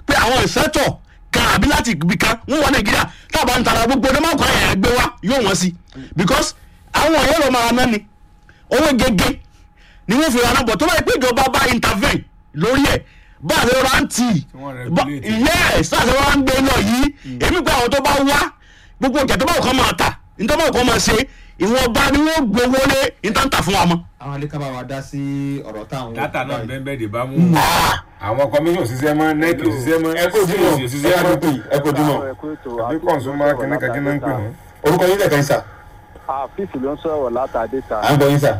pé àwọn ìsẹ́tọ̀ kan àbí láti ibì kan wọ́n wọ nàìjíríà tábà ń tara gbogbo ọdún mọ́kànlá yẹn gbé wá yóò wọ́n sí because àwọn èèyàn ló máa ná ni owó gẹ́gẹ́ ni wọ́n fi ra náà bọ̀ tó bá yẹ pé ìjọba bá intervene lórí ẹ̀ bá a lè ra ń tì í wọ́n regulate. ìyẹ́ sáàsì wa ń gbé lọ yìí èmi pé àwọn tó bá wá gbogbo ìjà tó bá kọ́ máa tà nítorí bá kọ́ máa ṣe ìwọ̀nba ni wọ́n gbowó lé ìtàǹtà fún wa mọ́. àwọn alẹ́ká bá wa dá sí ọ̀rọ̀ táwọn. dátà náà bẹ́ẹ̀ bẹ́ẹ̀ dè bá mú àwọn commission ṣiṣẹ́ mọ́ nẹ́ẹ̀kì ṣiṣẹ́ mọ́ ẹ kó ojúmọ́ CAC ṣiṣẹ́ ẹ kó àdúgbò ẹ kó ojúmọ́ àbí consumer kìnnìkan kí náà ń pè wọ́n. orúkọ yín lẹ́ẹ̀kan sà àfíìsì ló ń sọ̀rọ̀ látàdé ta à ń gbọ́ yín sà.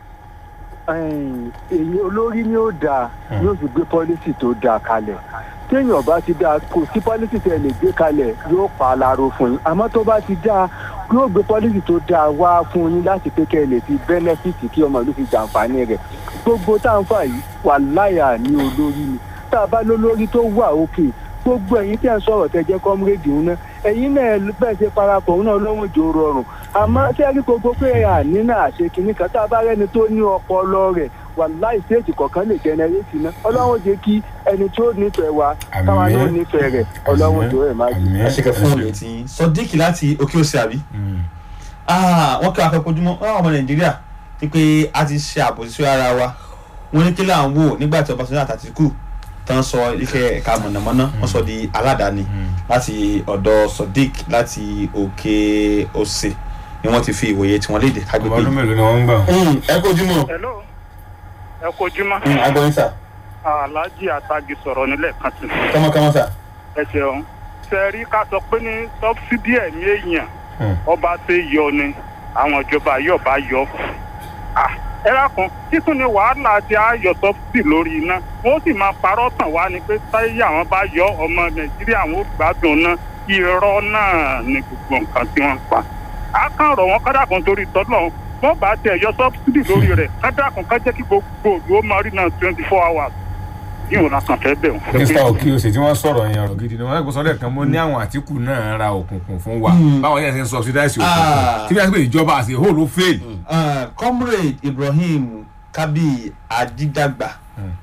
èyí olórí ni ó dáa yóò sì gbé pọ́lísì tó dáa kalẹ̀ téèyàn bá ti dáa kò sí pọ́lísì tẹ̀ lè gbé kalẹ̀ yóò pa á láró fún yín àmọ́ tó bá ti dáa yóò gbé pọ́lísì tó dáa wá fún yín láti pé kẹ́ ẹ lè fi bẹ́nẹ́fìtì kí ọmọ ìlú fi jàǹfààní rẹ̀ gbogbo tá à ń fà yìí wà láyà ní olórí ni tá a bá lólórí tó wà òkè gbogbo ẹ̀yin tí ẹ̀ ń sọ̀rọ̀ tẹ́ jẹ́ kọ́múrèdì òun náà ẹ̀yin náà bẹ́ẹ̀ ṣe parapọ̀ òun náà lọ́wọ́ jò rọrùn àmọ́ tí ẹ rí gbogbo pé àní náà ṣe kìnnì kan tá a bá rẹ́ni tó ní ọpọlọ rẹ̀ wà láì séètì kọ̀ọ̀kan lè jẹnẹrétì náà ọlọ́run jẹ́ kí ẹni tí ó nífẹ̀ẹ́ wa káwa náà nífẹ̀ẹ́ rẹ̀ ọlọ́run jò rẹ̀ má jù. Àmín. ẹ ṣe kẹ fún òye tí sọdíkì láti òkè òsè àbí. Mm. Ah, wọ́n kí wa fẹ́ kojúmọ́ wọ́n ọmọ nàìjíríà ti pé a ti ṣe àbòsí sí ara wa wọ́n ní kí là ń wò nígbà tí ọbaṣẹ́yìn àtàtìkù tán sọ iṣẹ́ ẹ̀ka mọ̀nàmọ́ná wọ́n sọ di aládàáni láti ọ̀dọ̀ sodiq láti òkè òsè ni wọ́n ti fi ìwòye tí wọ́n léde ọmọ kágbépé ọdún mélòó ni wọ́n ń gbà. ẹ kó ojúmọ́ hello ẹ kojúmọ́ à ń gbọ́ yín sà aláàjì àtàgì sọ̀rọ̀ nílẹ̀ kan sí kọ́mọkọ́mọ sà. ẹ ṣeun sẹ́ẹ̀rí ká sọ pé ní sọ́bsidì ẹ̀mí èèyàn Hmm. ọba ṣe yọ ni àwọn ìjọba yóò bá yọ Ah, ẹ rákun títún ni wàhálà ti á yọ sọ́bsidì lórí iná wọ́n sì máa parọ́ tàn wá ni pé táyé àwọn bá yọ ọmọ nàìjíríà wọn ó gbádùn náà irọ́ náà ni gbogbo nǹkan tí wọ́n ń pa á kàn rọ̀ wọ́n kádàkùn torí tọ́lọ̀ wọ́n bá tiẹ̀ yọ sọ́bsidì lórí rẹ̀ kádàkùn ká jẹ́ kí gbogbo òdu ó máa rí náà twenty four hours yíò la kàn fẹ́ bẹ̀ wọ́n. mr okiose tí wọ́n sọ̀rọ̀ yẹn ọ̀rọ̀ gidi ni wọ́n gbọ́ sọ́dọ̀ kan mọ́ ní àwọn àtìkù náà ra òkùnkùn fún wa báwọn yẹn ṣe ń subsidize òkùnkùn Ah. tí bí wọ́n ṣe pé ìjọba àti èhó ló fail. Ah, comrade ibrahim kabi adidagba Mm.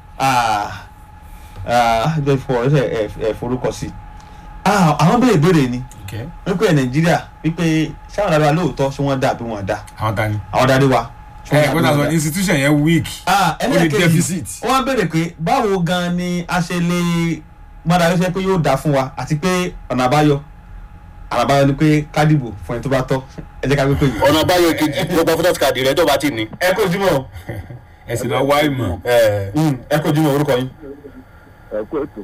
ẹ fọ ẹ ẹ forúkọ sí Ah, àwọn béèrè béèrè ni wípé nàìjíríà wípé sáwọn dáadáa lóòótọ́ ṣé wọ́n dà bí wọ́n dà àwọn ta ni. àwọn dáadé wa. ṣé ẹ wọ́n dà bí gbọ́dọ̀ wọ́n sọ dà? institution yẹn weak. Ah, ó ní ẹlẹ́ẹ̀kejì deficit. wọ́n á béèrè pé báwo gan ni a ṣe lè gbọ́dọ̀ àyọ̀ṣe pé yóò dà fún wa àti pé ọ̀nà àbáyọ ọ̀nà àbáyọ ni pé kádìbò fún ẹni tó bá tọ́ ẹ jẹ́ ká gbé pé yìí. ọ̀nà àbáyọ kejì ló gba fúdọ̀tì káàdì rẹ tó bá ti ní. ẹ kó ojúmọ́ ẹ sì lọ wá ìmọ̀. ẹ kó ojúmọ́ orúkọ yín. ẹ kú ètò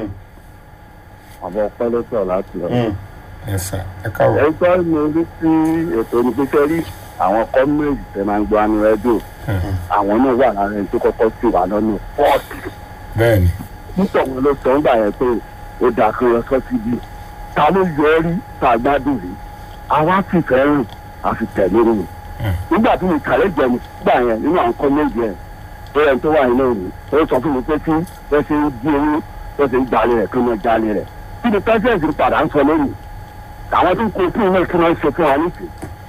àwọn ọpẹ ló sọ láti lọ. ẹ sà ẹ káwọ. ẹ gbọ́ mi orí sí ètò onípẹ́sẹ́ rí àwọn kọ́mẹ́ẹ̀dì tẹ máa ń gbọ́ àánú rẹ́díò àwọn náà wà lára ẹni tó kọ́kọ́ sí wà lọ́nà fọ́ọ̀tì bẹ́ẹ̀ni nítorí wọn ló sọ ń gbà yẹn pé ó dà kí wọn sọ síbi ta ló yọ ọ́ rí tá a gbádùn rí àwa sì fẹ́ràn àfi tẹ̀lé rìn nígbà tí mo kàlẹ́ jẹun gbà yẹn nínú àwọn kọ́mẹ́ẹ̀dì yẹn bóyá ẹni tó wà nínú òní ó sọ fún mi pé kí wọ́n ṣe ń di owó wọ́n ṣe ń jalè rẹ̀ kí wọ́n jalè rẹ̀ kí ni pẹ́sẹ̀ǹsì padà ń sọ lónìí àwọn tó ń kó fún iná kí wọ́n ṣe fún wa nísìnyí.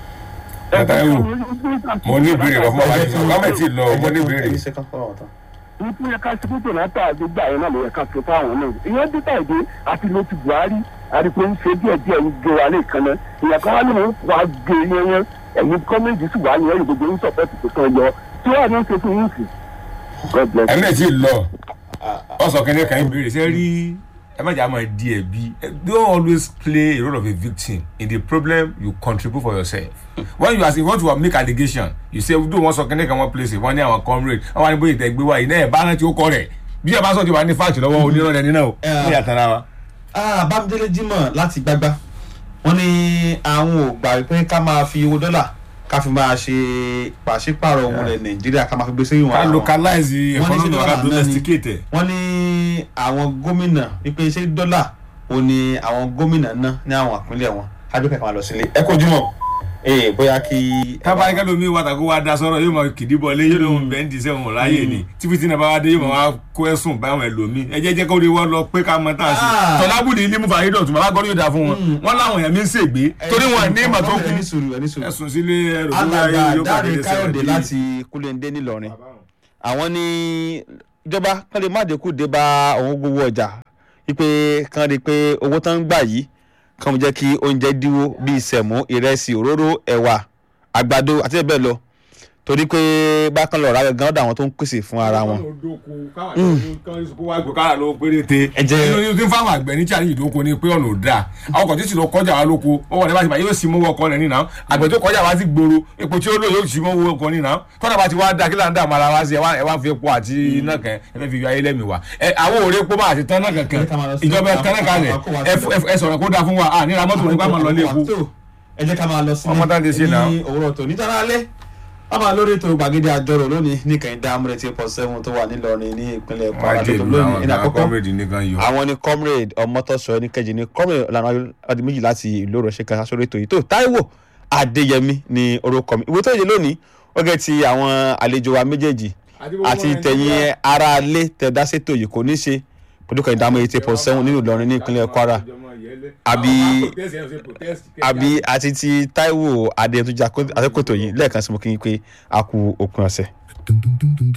Tata Ewu, mo ní ìbéèrè lọ fún ọba tí gọ́ọ̀mẹ̀ tí lọ mo ní ìbéèrè. ẹni sẹ́kàn fọlọ́ ọ̀tán. nítorí ẹ̀ka sípòtò látà gbígbà yẹn náà ló yẹ ká ṣe fáwọn náà ìyẹn dé tàìdé àti ló ti buhari àdìpọ̀ ń ṣe díẹ̀ díẹ̀ ń gbé wa lẹ́ẹ̀kan náà ìyẹn kan wá ní wọn wá gbé yẹn yẹn ẹ̀yin gọ́ọ̀mẹ̀ntì sì wá ní ẹ̀yìn gbogbo ń sọ̀pọ̀tì tó kàn yọ tí wọ́n ní ṣe fún yín sí. God bless you. ẹ̀mẹ̀ tí lọ ọ sọ kẹ́ni kan ìbéèrè ṣe rí ẹ má jà máa di ẹ̀bi don't always play a role of a victim in the problem you contribute for yourself when you as you want to make allegation you say do wọn sọ kẹ́ni kan wọn place wọn ní àwọn comrade wọn wá ní bóyá ìtẹ̀gbé wa yìí náà ẹ̀ bá rántí ó kọ rẹ̀ bí ẹ bá sọ ti wà ní fact lọ́wọ́ onírọ̀ ẹni náà o Yeah. ní àtàrà wa. Ah, bámidélé jimoh láti gbágbá wọn ní àwọn ò gbà pé ká máa fi owó dọ́là ká fi máa ṣe pàṣípààrọ̀ ohun rẹ̀ nàìjíríà ká máa fi gbé sẹ́yìn wọn ká àwọn. localize Wọ́n ní economy ṣé wa ká dọ́là náà ni- domesticate ẹ̀. wọ́n ní àwọn gómìnà wípé ṣé dọ́là ò ní àwọn gómìnà ná ní àwọn àpínlẹ̀ wọn ájú kẹ̀kẹ́ máa lọ sílé ẹ kó ojúmọ́ ee bóyá kí. tábà ní kẹ́lómi wà tàkó wá da sọ́rọ̀ yóò máa kìdí bọ́lé yóò lóun bẹ́ẹ̀ ń di sẹ́wọ̀n láàyè ni tíbi tí nàbà wá dé yóò máa wá kó ẹ̀sùn báwọn ẹlòmí ẹ jẹ́ jẹ́ kó rí wọ́n lọ pé ká mọ tá a sí Ah. tọ́lábùdì ní mufa ayédọ̀tún bàbá gọ́dọ̀ yóò dà fún wọn wọ́n láwọn èèyàn mi ń ṣègbè torí wọn ní ìmọ̀ tó kú ẹni sùúrù ẹni sùúrù. ẹ̀sùn sílé ẹrù tó alàgbà wáyé yóò pàdé dáre lé káyọ̀dé sẹ́wọ̀n láti kúlẹ̀ndé ńìlọrin àwọn ní ìjọba kán lè má dínkù dé bá òun gbowó ọjà wípé kán rí i pé owó tán ń gbà yìí kán mú jẹ́ kí oúnjẹ dínwó bíi sẹ̀mú ìrẹsì òróró ẹ̀wà àgbàdo àti bẹ́ẹ̀ bẹ́ẹ̀ lọ torí pé bákan lọ ra gan ọ̀dọ̀ àwọn tó ń pèsè fún ara wọn. kára ló péréte Ẹ jẹ́- ẹni tí ń fáwọn àgbẹ̀ ní chari ìdóko ni pé ọ̀nà ò dáa àwọn kan tí sì lọ kọjá wa lóko ó wọlé bá ti bá yóò sì mówó ọkọ rẹ̀ nínà àgbẹ̀ tó kọjá wa sí gbòòrò epo tí ó lò yóò sì mówó ọkọ nínà tọ́jà bá ti wá dá kí là ń dà mara wá sí ẹ wá ẹ wá fi epo àti iná kan ẹ fẹ́ fi yọ ayé lẹ́mìí wa ẹ àwọn òré epo máa ti tán náà kankan Ẹ ká máa lọ sí- ìjọba ẹ tán náà kalẹ̀ ẹ f- ẹ f- ẹ sọ̀rọ̀ kó dáa fún wa à níra mọ́tò nípa máa lọ lé epo tó ẹ jẹ́ ká máa lọ sí Ọmọ tá a lè ṣe náà. ní òwúrọ̀ tó ní tọ́lá alẹ́ wọ́n máa lórí ètò gbàgede àjọrò lónìí ní kẹ́hìndé amúrẹ́ tí pọ̀ sẹ́wọ̀n tó wà nílọrin ní ìpínlẹ̀ kwara wọ́n á jẹ́ tó ìlú lónìí àwọn ní àkọ́kọ́ kọ́mẹ́dì nìkan yọ. àwọn ni comrade ọmọtọ́sọ ní kejì ní comrade ọ̀lànà ọdún méjì láti ìlú òròṣẹ́ kan sórí ètò yìí tó táíwò adéyẹmí ní orúkọ mi ìwé tó yẹ lónìí ó gẹ́ ti àwọn àlejò wa méjèèjì àti tẹ̀yìn ara lé tẹ̀dá sétò yìí kò ní ṣe pẹ̀lú kẹ́hìndé amúrẹ́ eighty point seven nínú ìlọrin ní ìpínlẹ̀ kwara àbí- àbí àti ti táíwò adéyẹmí tó jẹ́ akótó yìí lẹ́ẹ̀kan sí mo kí n pé a kú òpin ọ̀sẹ̀.